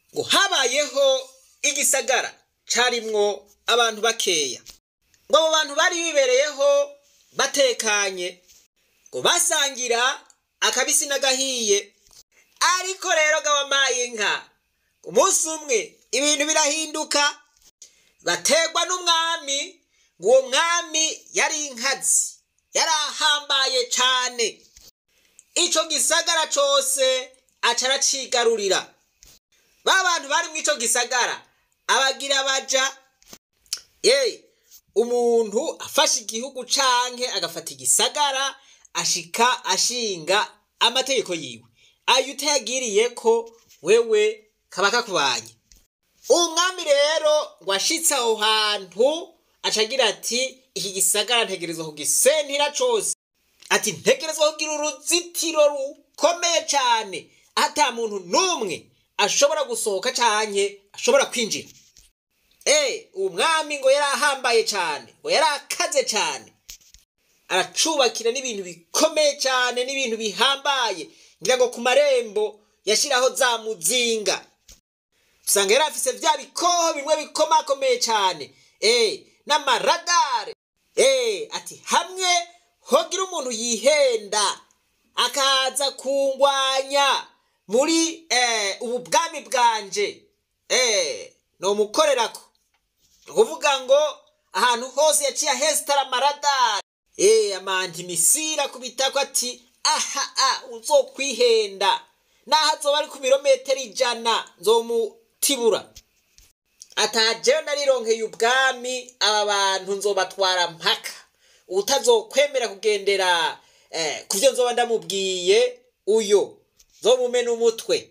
ngo habayeho igisagara carimwo abantu bakeya ngo abo bantu bari bibereyeho batekanye ngo basangira akabisi n'agahiye ariko rero gabamaye inka umunsi umwe ibintu birahinduka bategwa n'umwami ngo uwo mwami yari inkazi yari ahambaye cane ico gisagara cose aca aracigarurira ba bantu bari mw'ico gisagara abagira baja ye umuntu afashe igihugu canke agafata igisagara ashika ashinga amategeko yiwe ayo utayagiriye ko wewe kaba kakubanye umwami rero ngo ashitse aho hantu aca agira ati iki gisagara ntegerezwa kugisentira cose ati ntegerezwa kugira uruzitiro rukomeye cane ata muntu n'umwe ashobora gusohoka canke ashobora kwinjira eh umwami ngo yari ahambaye cane ngo yari akaze cane aracubakira n'ibintu bikomeye cane n'ibintu bihambaye ngira ngo ku marembo yashiraho za muzinga usanga yari afise vya bikoho bimwe bikomakomeye cane eh n'amaradare eh ati hamwe hogira umuntu yihenda akaza kungwanya muri eh, ubu bwami bwanje eh, nomukorerako ni ukuvuga ngo ahantu hose yaciye ahesitara amaradari eh, amantimisira kubitako ati aha a uzokwihenda naho azoba ari ku birometero ijana nzomutibura atajewe narironkeye ubwami aba bantu nzobatwara mpaka utazokwemera kugendera eh, kuvyo nzoba ndamubwiye uyo nzomumena umutwe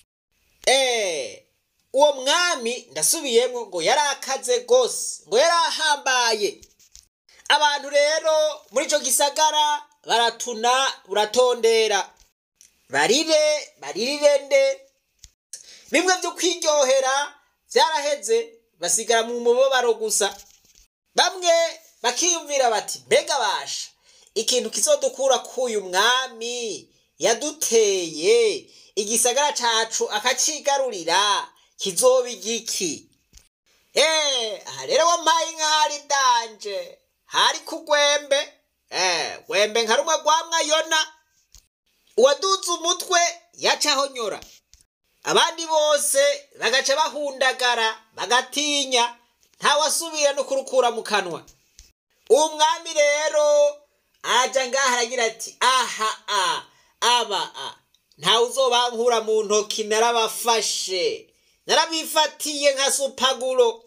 eh, uwo mwami ndasubiyemwo ngo yari akaze gose ngo yari ahambaye abantu rero muri ico gisagara baratuna buratondera barire baririre nde bimwe vyo kwiryohera vyaraheze basigara mu mubabaro gusa bamwe bakiyumvira bati mbega basha ikintu kizodukura k'uyu mwami yaduteye igisagara cacu akacigarurira kizoba igiki eh aha rero wampaye inka hari danje hari ku gwembe eh gwembe nka rumwe rwa mwayona uwaduze umutwe yacaho nyora abandi bose bagaca bahundagara bagatinya ntawasubira no kurukura mu kanwa umwami rero aja ngaha aragira ati aha a aba a ntawe uzobankura mu ntoki narabafashe narabifatiye nka supaguro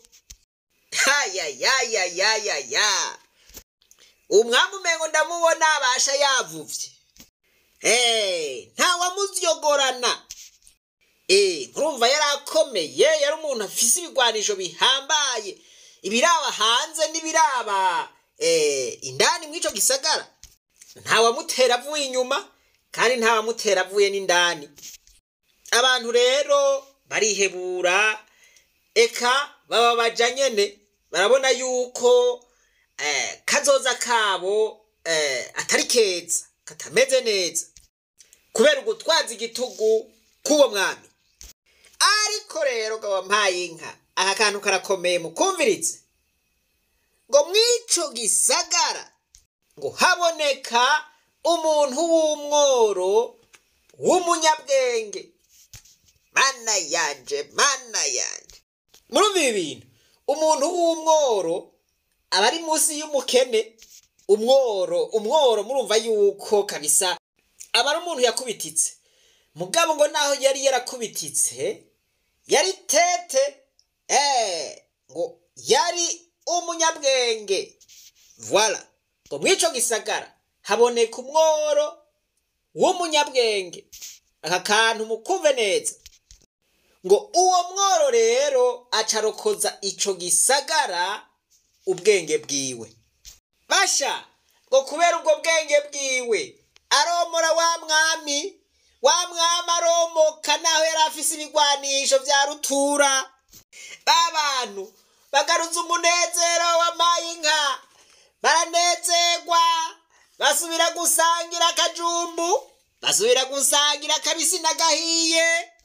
hayayayayayaya umwami umengo ndamubona abasha yavuvye Eh, ntawamuzyogorana Eh, murumva yari akomeye yari umuntu afise ibigwanisho bihambaye ibiraba hanze n'ibiraba eh, indani mw'ico gisagara ntawamutera avuye inyuma kandi ntawamutera avuye n'indani abantu rero barihebura eka baba baja nyene barabona yuko eh, kazoza kabo eh, atari keza katameze neza kubera ugutwaza igitugu k'uwo mwami ariko rero ngo wampaye inka aka kantu karakomeye mukumvirize ngo mw'ico gisagara ngo haboneka umuntu w'umworo w'umunyabwenge mana yanje mana yanje murumva ibi bintu umuntu w'umworo aba ari munsi y'umukene umworo umworo murumva yuko kabisa aba ari umuntu yakubititse mugabo ngo naho yari yarakubititse yari tete eh ngo yari umunyabwenge voila ngo mw'ico gisagara haboneka umworo w'umunyabwenge aka kantu mukumve neza ngo uwo mworo rero acarokoza ico gisagara ubwenge bwiwe basha ngo kubera ubwo bwenge bwiwe aromora wa mwami wa mwami aromoka naho yari afise ibigwanisho vya rutura ba bantu bagaruza umunezero w'amaye inka baranezerwa basubira gusangira akajumbu basubira gusangira akabisi n'agahiye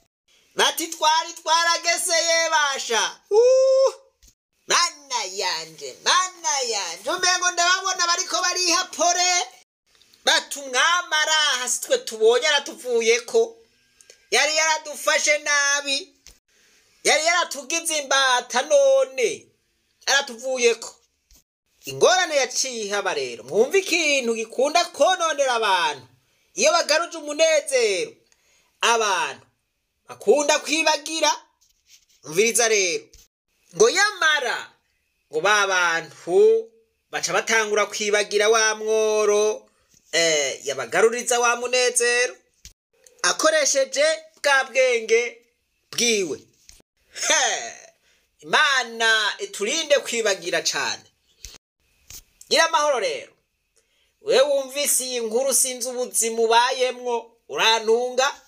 bati twari twarageseye basha Uh! mana yanje mana yanje umengo ndababona bariko bariha pore bati umwami araha si twe tubonye aratuvuyeko yari yaradufashe nabi yari yaratugize imbata none aratuvuyeko ingorane yaciye ihaba rero mwumva ikintu gikunda kononera abantu iyo bagaruje umunezero abantu bakunda kwibagira umviriza rero ngo yamara ngo ba bantu baca batangura kwibagira wa mworo eh, yabagaruriza wa munezero akoresheje bwa bwenge bwiwe He! imana iturinde kwibagira cane gira amahoro rero we wumvise iyi nkuru sinzi ubuzima ubayemwo urantunga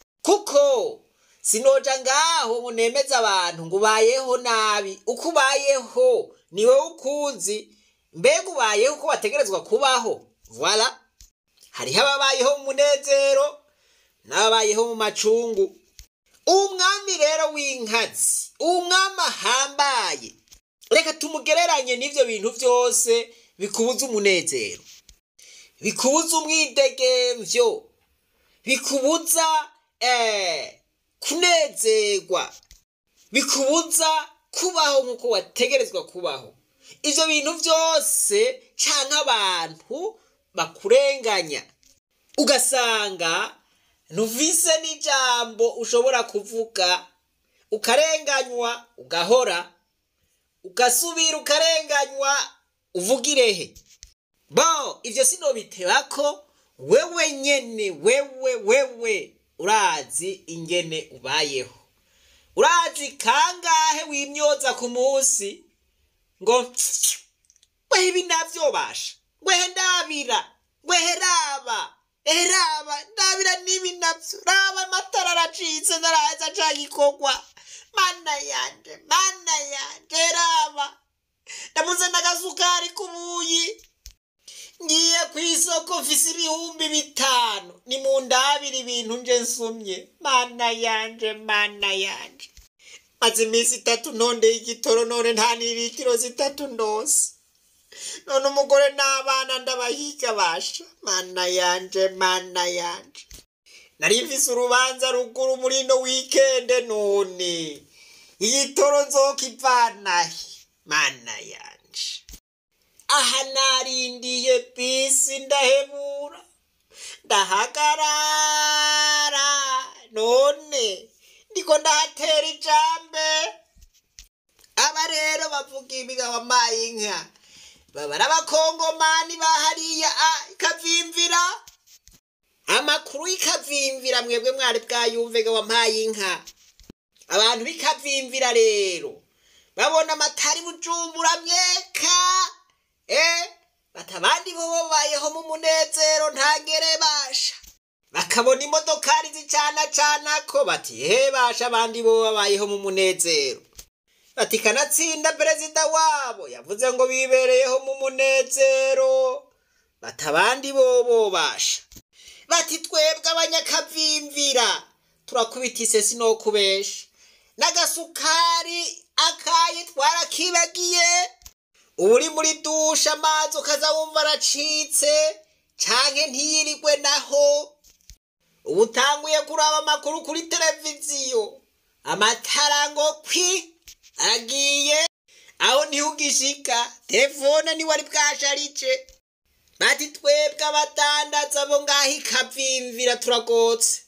kuko sinoja ngaho ngo nemeze abantu ngo ubayeho nabi uko ubayeho ni wowe ukuzi mbega ubayeho uko wategerezwa kubaho voila hariho ababayeho mu munezero n'ababayeho mu macungu umwami rero w'inkazi umwami ahambaye reka tumugereranye n'ivyo bintu byose bikubuza umunezero bikubuza umwidegemvyo bikubuza eh, kunezerwa bikubuza kubaho nk'uko wategerezwa kubaho ivyo bintu byose canke abantu bakurenganya ugasanga ntuvise n'ijambo ushobora kuvuga ukarenganywa ugahora ugasubira ukarenganywa uvugirehe bo ivyo sinobitebako wewe nyene wewe wewe urazi ingene ubayeho urazi kangahe wimyoza ku munsi ngo wehe ibi navyobasha wehe ndabira wehe raba ehe raba ndabira n'ibi navyo raba amatara aracitse naraza cagikorwa mana yanje mana yanje raba ndamuze n'agasukari k'ubuyi ngiye ku isoko mfise ibihumbi bitanu ni mu ndabira ibintu nje nsumye mana yanje mana yanje maze iminsi itatu ntondeye igitoro none nta n'iritiro zitatu ndose none umugore n'abana ndabahiga basha mana yanje mana yanje nari mfise urubanza ruguru muri ino wikende none igitoro nzokivanahe mana yanje aha narindiye bisi ndahebura ndahagarara none ndiko ndahatera ijambe aba rero bavuga ibiga wamaye inka baba ari abakongomani bahariya a ikavimvira amakuru y'ikavimvira mwebwe mwari bwayumvega wampaye inka abantu b'ikavimvira rero babona amatari bujumbura myeka eh batabandi bo babayeho mu munezero ntagere basha bakabona imodokari zicana cana ko bati he basha abandi bo babayeho mu munezero bati kanatsinda perezida wabo yavuze ngo bibereyeho mu munezero bati abandi bo bo basha bati twebwe abanyakavimvira turakubita isesi no kubesha n'agasukari akaye twarakibagiye ubu uri muri dushe amazi ukaza wumva aracitse canke ntiyirirwe naho ubu utanguye kuraba amakuru kuri televiziyo amatara ngo kwi aragiye aho niho ugishika telefone niwe ari bwasharije bati twebwe abadandaza bo ngaho ikavimvira turagotse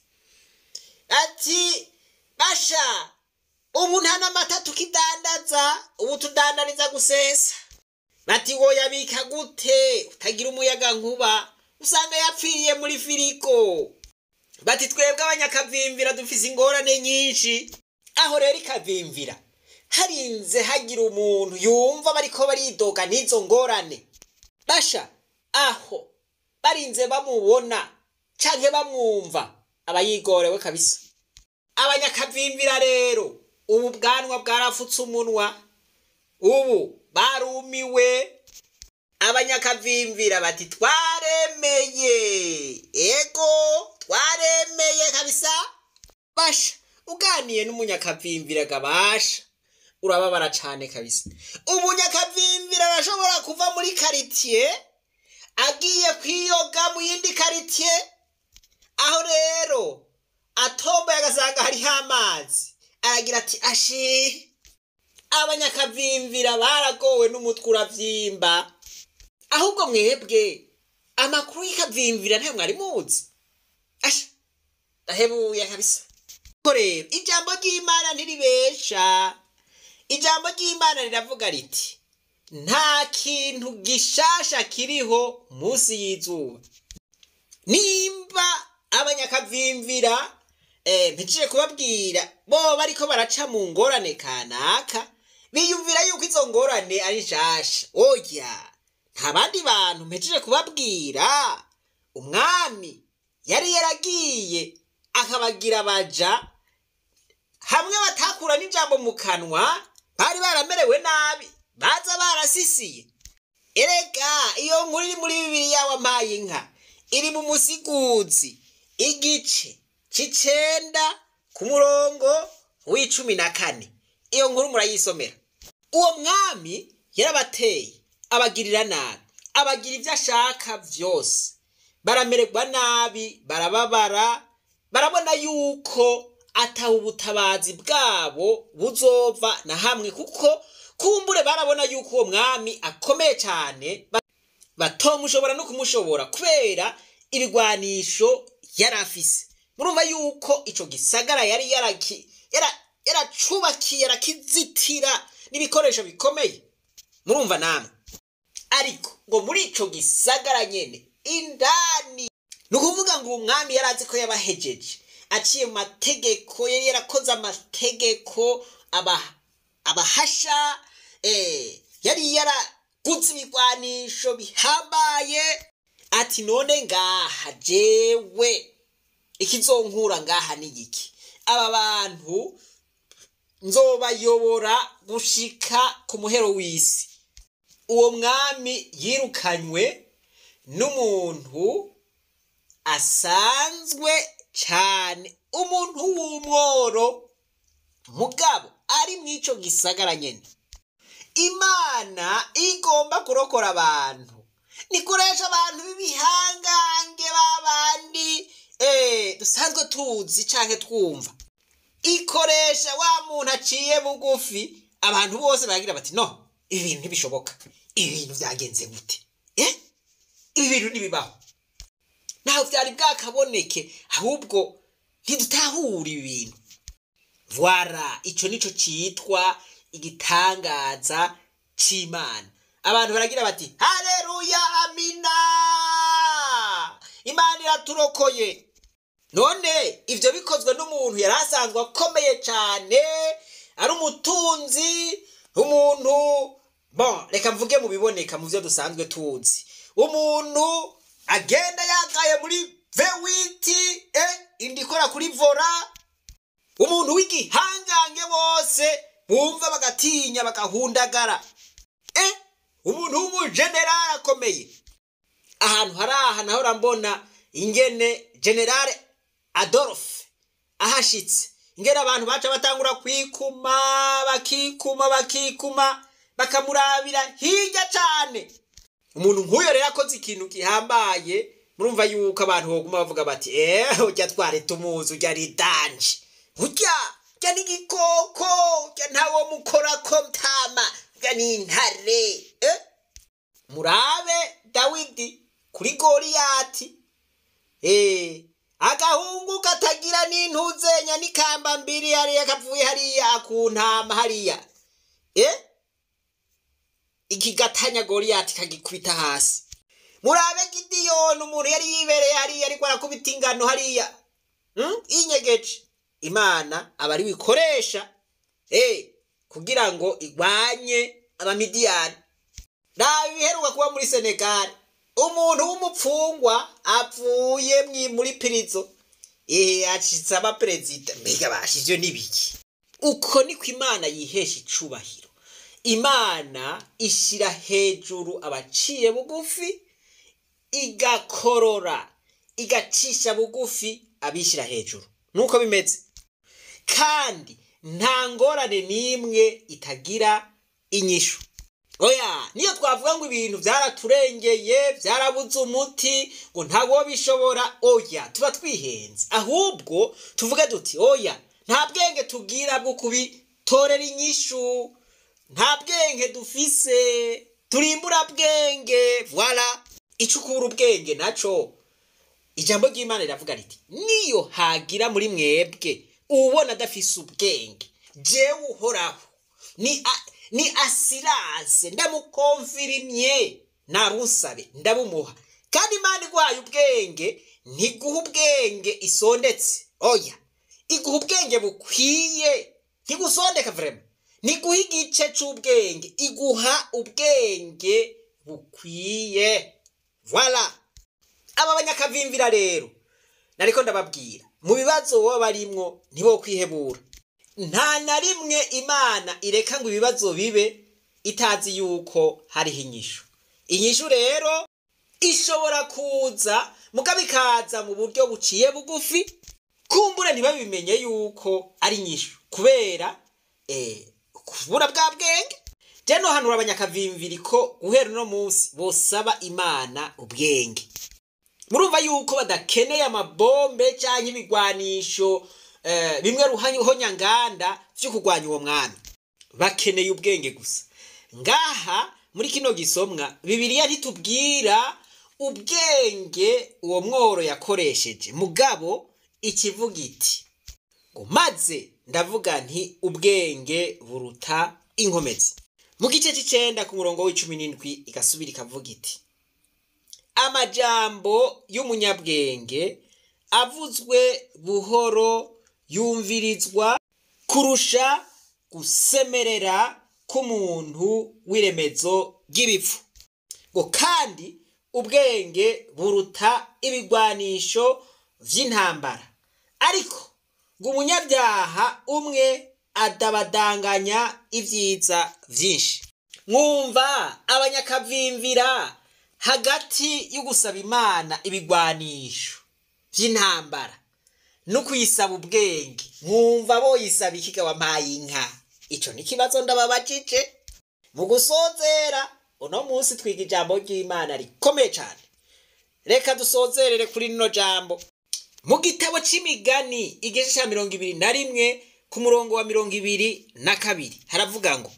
ati basha ubu nta n'amata tukidandaza ubu tudandariza gusesa bati woyabika gute utagira umuyaga nkuba usanga yapfiriye muri firigo bati twebwe abanyakavimvira dufise ingorane nyinshi aho rero ikavimvira harinze hagira umuntu yumva bariko baridoga n'izo ngorane basha aho barinze bamubona canke bamwumva aba yigorewe kabisa abanyakavimvira rero ubu bwanwa bwarafutse umunwa ubu barumiwe abanyakavimvira bati twaremeye ego twaremeye kabisa basha uganiye n'umunyakavimvira gabasha urababara cane kabisa umunyakavimvira arashobora kuva muri karitiye agiye kwiyoga mu yindi karitiye aho rero atomboye agasanga hariho amazi aragira ati ashi abanyakavimvira baragowe n'umutwe uravyimba ahubwo mwebwe amakuru y'ikavimvira ntayo mwari muzi asha ndahebuye kabisa ko rero ijambo ry'imana ntiribesha ijambo ry'imana riravuga riti nta kintu gishasha kiriho munsi y'izuba nimba abanyakavimvira eh, mpejije kubabwira bo bariko baraca mu ngorane kanaka biyumvira yuko izo ngorane ari nshasha oya nta bandi bantu mpejije kubabwira umwami yari yaragiye akabagira baja hamwe batakura n'ijambo mu kanwa bari baramerewe nabi baza barasisiye erega iyo nkuru iri muri bibiriya wampaye inka iri mu musiguzi igice c'icenda ku murongo w'icumi na kane iyo nkuru murayisomera uwo mwami yarabateye abagirira nabi abagira ibyo ashaka vyose baramererwa nabi barababara barabona yuko ataha ubutabazi bwabo buzova na hamwe kuko kumbure barabona yuko uwo mwami akomeye cyane batomushobora no kumushobora kubera ibigwanisho yari afise murumva yuko ico gisagara yari yaraki yara- yaracubakiye yarakizitira n'ibikoresho bikomeye murumva namwe ariko ngo muri ico gisagara nyene indani ni ukuvuga ngo umwami yari azi ko yabahejeje aciye mu mategeko yari yarakoze amategeko aba- abahasha eh, yari yaraguze ibigwanisho bihambaye ati none ngaha jewe ikizonkura ngaha ni iki aba bantu nzobayobora gushika ku muhero w'isi uwo mwami yirukanywe n'umuntu asanzwe cyane umuntu w'umworo mugabo ari mu ico gisagara nyene imana igomba kurokora abantu nikoresha abantu b'ibihangange babandi eh, dusanzwe tuzi canke twumva ikoresha wa muntu aciye bugufi abantu bose baragira bati no ibi bintu ntibishoboka ibi bintu byagenze gute eh? ibi bintu ntibibaho ntaho byari bwakaboneke ahubwo ntidutahura ibi bintu vwara ico nico citwa igitangaza c'imana abantu baragira bati haleluya amina imana iraturokoye none ivyo bikozwe n'umuntu yari asanzwe akomeye cane ari umutunzi umuntu bon reka mvuge mu biboneka mu vyo dusanzwe tuzi umuntu agenda yagaye muri vewiti eh, indi ikora kuri vora umuntu w'igihangange bose bumva bagatinya bagahundagara eh, umuntu w'umujenerali akomeye ahantu hari aha naho mbona ingene generale adolphe ahashitse ingene abantu baca batangura kwikuma bakikuma bakikuma bakamurabira hirya cane umuntu nk'uyo rero akoze ikintu gihambaye murumva yuko abantu boguma bavuga bati eh urya twari tumuzi urya ari danje urya urya ni igikoko urya ntawo mukorako mtama urya ni intare eh? murabe dawidi kuri goliyati eh agahungu katagira n'intuzenya n'ikamba mbiri hariya kavuye hariya ku ntama hariya eh ikigatanya goliyati kagikubita hasi murabe gidiyoni umuntu yari yibereye hariya ariko arakubita ingano hariya hmm? inyegeje imana aba ari wikoresha eh kugira ngo igwanye abamidiyani raba ibiheruka kuba muri senegali umuntu w'umupfungwa apfuye mwi- muri pirizo ehe acitse abaperezida mbega basha ivyo nibiki uko niko imana yihesha icubahiro imana ishira hejuru abaciye bugufi igakorora igacisha bugufi abishyira hejuru nuko bimeze kandi nta ngorane n'imwe itagira inyishu oya niyo twavuga ngo ibintu byaraturengeye byarabuze umuti ngo ntawo bishobora oya tuba twihenze ahubwo tuvuge duti oya nta bwenge tubwira bwo kubitorera inyishu nta bwenge dufise turimbura bwenge voila icukura ubwenge naco ijambo ry'imana riravuga riti niyo hagira muri mwebwe ubona adafise ubwenge jewe uhoraho ni a- ni asirase ndamukomfirimye narusabe ndabumuha kandi imana iguhaye ubwenge ntiguha ubwenge isondetse oya iguha ubwenge bukwiye ntigusondeka vrema ntiguha igice c'ubwenge iguha ubwenge bukwiye voila aba banyakavimvira rero nariko ndababwira mu bibazo baba barimwo ntibo kwihebura nta na rimwe imana ireka ngo ibibazo bibe itazi yuko hariho inyishu inyishu rero ishobora kuza mugabo ikaza mu buryo buciye bugufi kumbure ntibabimenye yuko ari inyishu kubera eh, kubura bwa bwenge je nohanura abanyakavimviri ko guhera uno munsi bosaba imana ubwenge murumva yuko badakeneye amabombe cyangwa ibigwanisho eh, bimwe ruhonyanganda vyo kurwanya uwo mwami bakeneye ubwenge gusa ngaha muri kino gisomwa bibiliya ntitubwira ubwenge uwo mworo yakoresheje mugabo ikivuga iti ngo maze ndavuga nti ubwenge buruta inkomezi mu gice c'icenda ku murongo w'icumi n'indwi igasubira ikavuga iti amajambo y'umunyabwenge avuzwe buhoro yumvirizwa kurusha gusemerera k'umuntu w'iremezo ry'ibipfu ngo kandi ubwenge buruta ibigwanisho vy'intambara ariko ngo umunyabyaha umwe adabadanganya ibyiza vyinshi mwumva abanyakavimvira hagati yo gusaba imana ibigwanisho vy'intambara no kuyisaba ubwenge mwumva boyisaba ikiga wampaye inka ico ni kibazo ndababajije mu gusozera uno munsi twiga ijambo ry'imana rikomeye cyane reka dusozerere kuri rino jambo mu gitabo c'imigani igice ca mirongo ibiri na rimwe ku murongo wa mirongo ibiri na kabiri haravuga ngo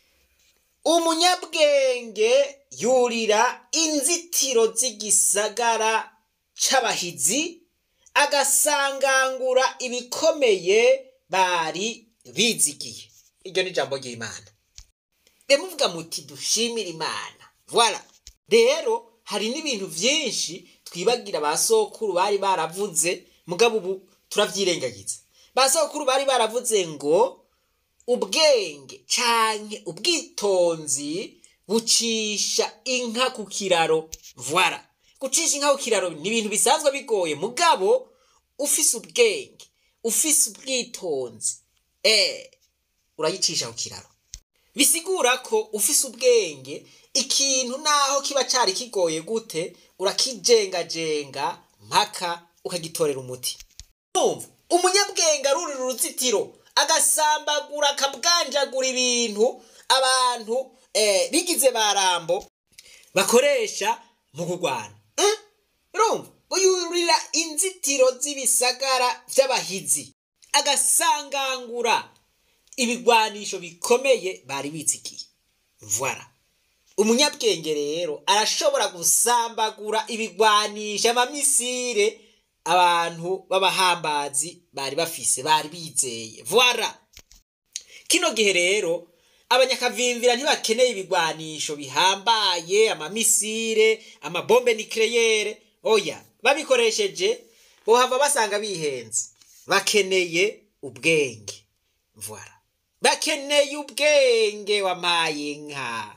umunyabwenge yurira inzitiro z'igisagara c'abahizi agasangangura ibikomeye bari bizigiye iryo ni ijambo ry'imana muvuga muti dushimire imana voila rero hari n'ibintu byinshi twibagira ba sokuru bari baravuze mugabo ubu turavyirengagiza ba sokuru bari baravuze ngo ubwenge canke ubwitonzi bucisha inka ku kiraro voila gucisha inka ku kiraro ni ibintu bisanzwe bigoye mugabo ufise ubwenge ufise ubwitonzi eh urayicisha ku kiraro bisigura ko ufise ubwenge ikintu naho kiba cari kigoye gute urakijengajenga mpaka ukagitorera umuti numva umunyabwenge arurira uruzitiro agasambagura akabwanjagura ibintu abantu eh, bigize barambo bakoresha mu kurwana eh? urumva ngo yurira inzitiro z'ibisagara vy'abahizi agasangangura ibigwanisho bikomeye bari bizigiye voila umunyabwenge rero arashobora gusambagura ibigwanisha amamisire abantu b'abahambazi bari bafise bari bizeye voila kino gihe rero abanyakavimvira ntibakeneye ibigwanisho bihambaye amamisire amabombe nikeleyere oya babikoresheje bohava basanga bihenze bakeneye ubwenge voila bakeneye ubwenge wamaye inka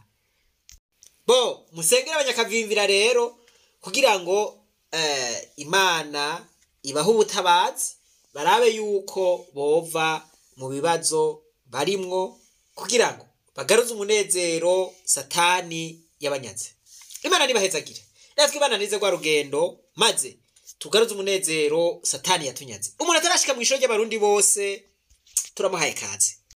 bo musengere abanyakavimvira rero kugira ngo eh, imana ibahe ubutabazi barabe yuko bova mu bibazo barimwo kugira ngo bagaruze umunezero satani yabanyaze imana nibahezagire natwe imana nize rwa rugendo maze tugaruze umunezero satani yatunyaze umuntu atarashika mu ishoro ry'abarundi bose turamuhaye kazi